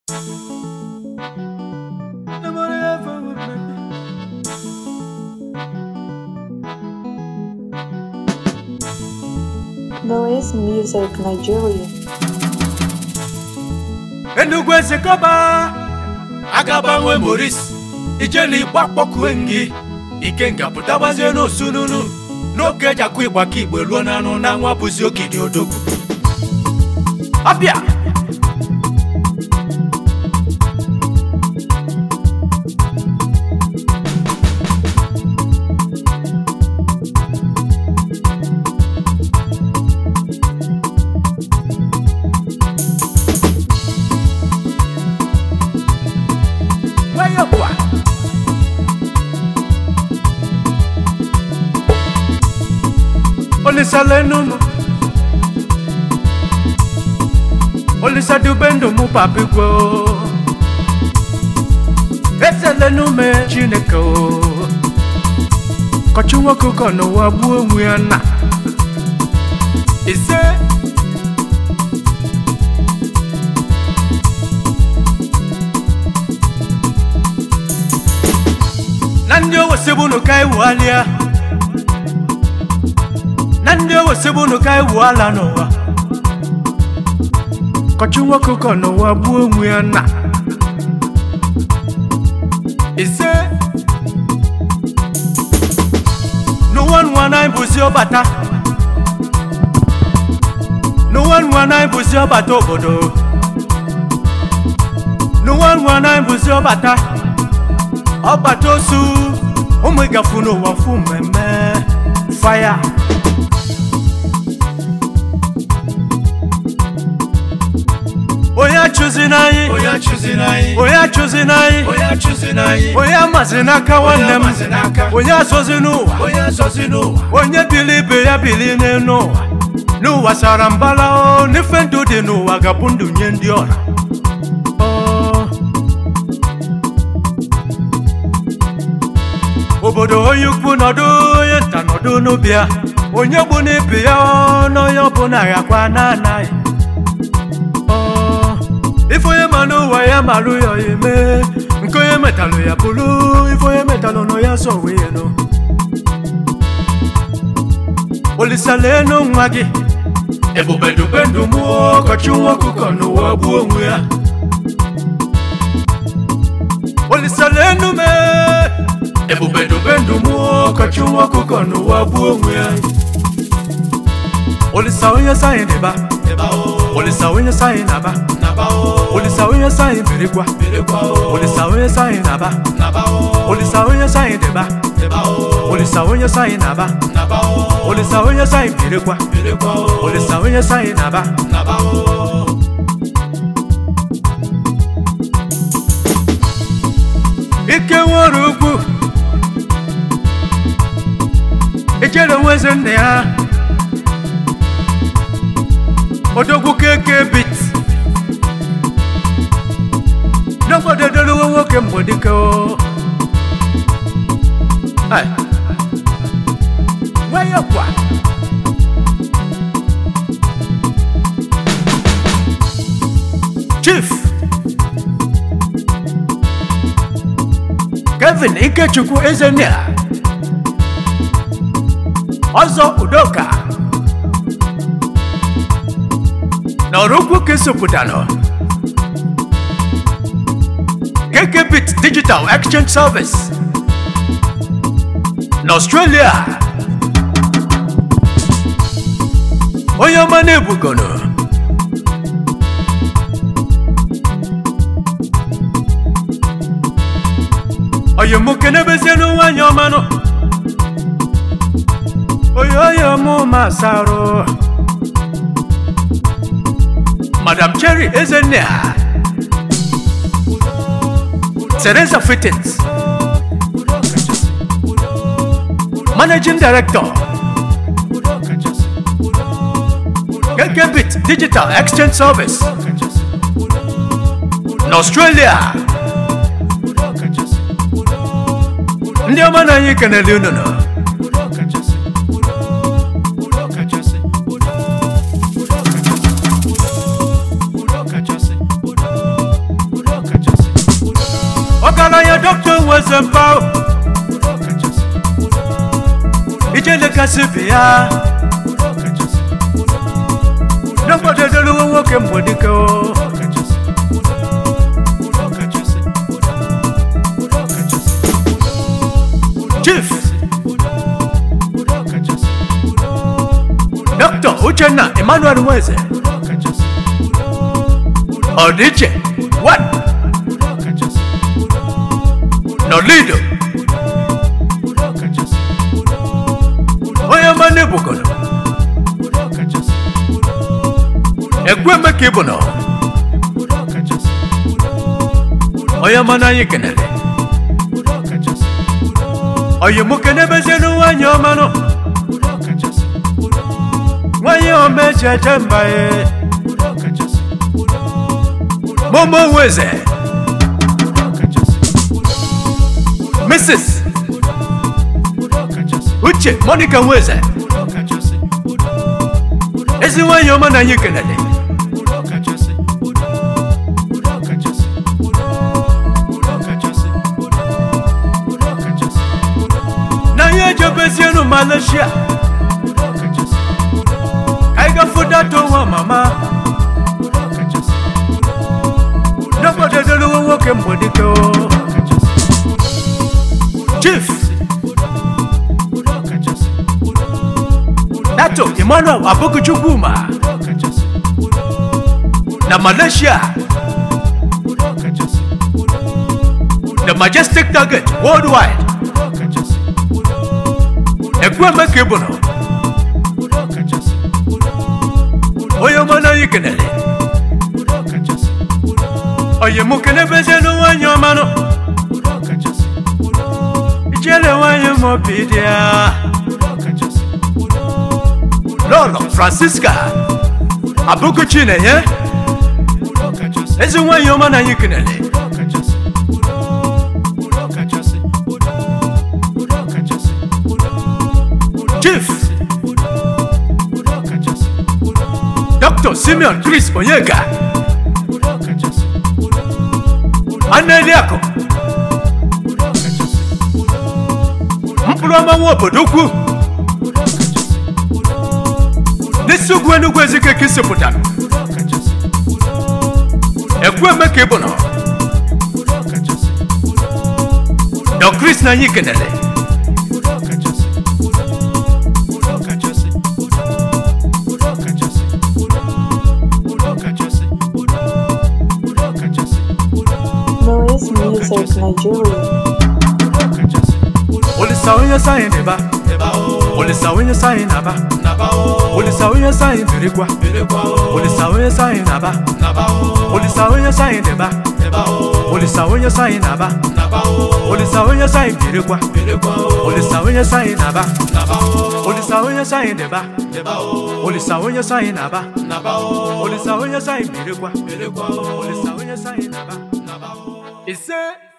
Noise Music Nigeria. Enugwu ezekọba agabanwe moris ijeli igba kpọkue ngị ike nga pụtabazie n'osununu n'oge eji akụ ịgba ka igbe ruo n'anụ na nwa bụzi okidi odogwu ọbịa nwayọ bụa olisa lenum olisa dube ndụ mụ papigwo eze lenume chineke o kọchi nwoke ụkọ n'ụwa gbuo onwe ya na ise na ndị owesebunu ka iwualịa na ndị owesebunu ka iwuala n'ụwa kọchi nwoke ụkọ n'ụwa gbuo onwe ya na ise n'ụwa nwa na bụzi ọbata n'ụwa nwa na bụzi ọbata obodo n'ụwa nwa na bụzi ọbata ọbata osu ụmụ ịgafu n'ụwa fụ mmemme faya onye achụzi n'anyị onye achụzi n'anyị onye achụzi n'anyị onye achụzi n'anyị onye amazi n'aka nwanne m amazi n'aka. onye azọzi n'ụwa onye azọzi n'ụwa onye bili ibe ya bili n'elu ụwa n'ụwa sara mbala o n'ife ndụ dị n'ụwa gabụ ndụ nye ndị ọra Ọ. obodo onye ukwu nọdụ onye nta nọdụ n'ubi ya onye gbu n'ibi ya ọ, n'onye ọbụla ghakwa na-anaghị Ọ. ife onye ma n'ụwa ya marụ ya ya eme nke onye metalụ ya bụrụ ife onye metalụ nọ ya sọ wee nụ olisa leenụ nwa gị ebube dube ndụ mụ ọkọchị nwa ọkụkọ n'ụwa gbuo onwe ya olisa leenụ me ebube dube ndụ mụ ọkọchị nwa ọkụkọ n'ụwa gbuo onwe ya olisa onye sayị dịba eba o olisa onye sayị naba naba o olisa onye sayị birikwa birikwa o olisa onye sayị naba naba o olisa onye sayị dịba eba o olisa onye sayị naba naba o olisa onye sayị birikwa birikwa o olisa onye sayị naba naba o ike nwere ukwu ichere nweze nne ya odogwu keke bit n'obodo edoluwo nwoke mgbedike o Ai. nwayọ kwa chief kevin ikechukwu ezenea ọzọ udoka na ọrụkwu kesopụtanụ kkbit digital exchange service na australia onye ọma na-ebugono oyomuke n'ebezienu nwanyị ọmanụ oyoyo mụ masarụ madam cherry ezenea teresa fittins udo kachasị udo udo managing director udo kachasị udo udo kkbit digital exchange service kachasị udo udo na australia udo kachasị udo udo ndị ọma na anyị kenele unu nọ udo kachasị udo udo kachasị udo udo kachasị udo udo kachasị udo udo ọgaranya dọkịta nweze mpa udo kachasị udo udo ijelekasị bi ya udo kachasị udo n'ọkpọdodoluwo nwoke mgbedike o udo kachasị udo udo kachasị udo udo kachasị udo chief udo udo kachasị udo udo dọkịta uchenna emmanuel nweze udo kachasị udo udo ọdịiche wan udo kachasị udo nọlido udo kachasị udo udo onye ọma n'ebukono udo kachasị udo udo egwemeka ịbụ nọ udo kachasị udo udo onye ọma n'anyị kenere udo kachasị udo oyi mụ kenebezienu nwanyị ọma nọ udo kachasị udo nwanyị ọma eji eje mba ye udo kachasị udo udo momo nweze udo kachasị udo mrs udo kachasị uche monica nweze udo kachasị udo udo ezi nwanyị ọma n'anyị kenere udo kachasị udo udo kachasị udo udo kachasị udo udo kachasị udo n'anyị ejebezienu malaysia udo kachasị udo ka anyị gafu dato nwa mama udo kachasị udo udo n'ọkpọdodoluwo nwoke mgbedike o kachasị chief udo kachasị udo udo dato emmanuel abokuchukwuma udo kachasị udo na malaysia udo kachasị udo the majestic target worldwide udo kachasị udo udo ekwemeka ịbụ nọ udo kachasị udo udo onye ọma n'anyị kenere udo kachasị udo oyi mụ kenebezienu nwanyị ọma nọ udo kachasị udo ijele nwanyị ma obi dị ya udo kachasị udo lọlọ francisca abụkuchi na-enye udo kachasị ezi nwanyị ọma n'anyị kenere udo kachasị udo udo kachasị udo udo kachasị udo udo chief udo udo kachasị udo dr simeon chris onyeka udo kachasị udo udo aneliakụ udo kachasị udo mkpụrụ ọma nwa obodo ukwu udo kachasị udo n'isi ugwu enugwu ezike ka isipụtara udo kachasị udo ekwemeka ịbụ nọ udo kachasị udo dọ chris n'anyị kenere udo kachasị udo udo kachasị udo udo kachasị udo udo kachasị udo udo kachasị udo Noise Music Nigeria. udo kachasị udo olisa onye sayị n'ịba eba o olisa onye sayị n'aba naba o olisa onye sayị birikwa birekwa o olisa onye sayị n'aba naba o olisa onye sayị n'ịba eba o olisa onye sayị n'aba naba o olisa onye sayị birikwa birekwa o olisa onye sayị n'aba naba o olisa onye sayị n'ịba eba o olisa onye sayị n'aba naba o olisa onye sayị birikwa birekwa o olisa onye sayị n'aba naba o ise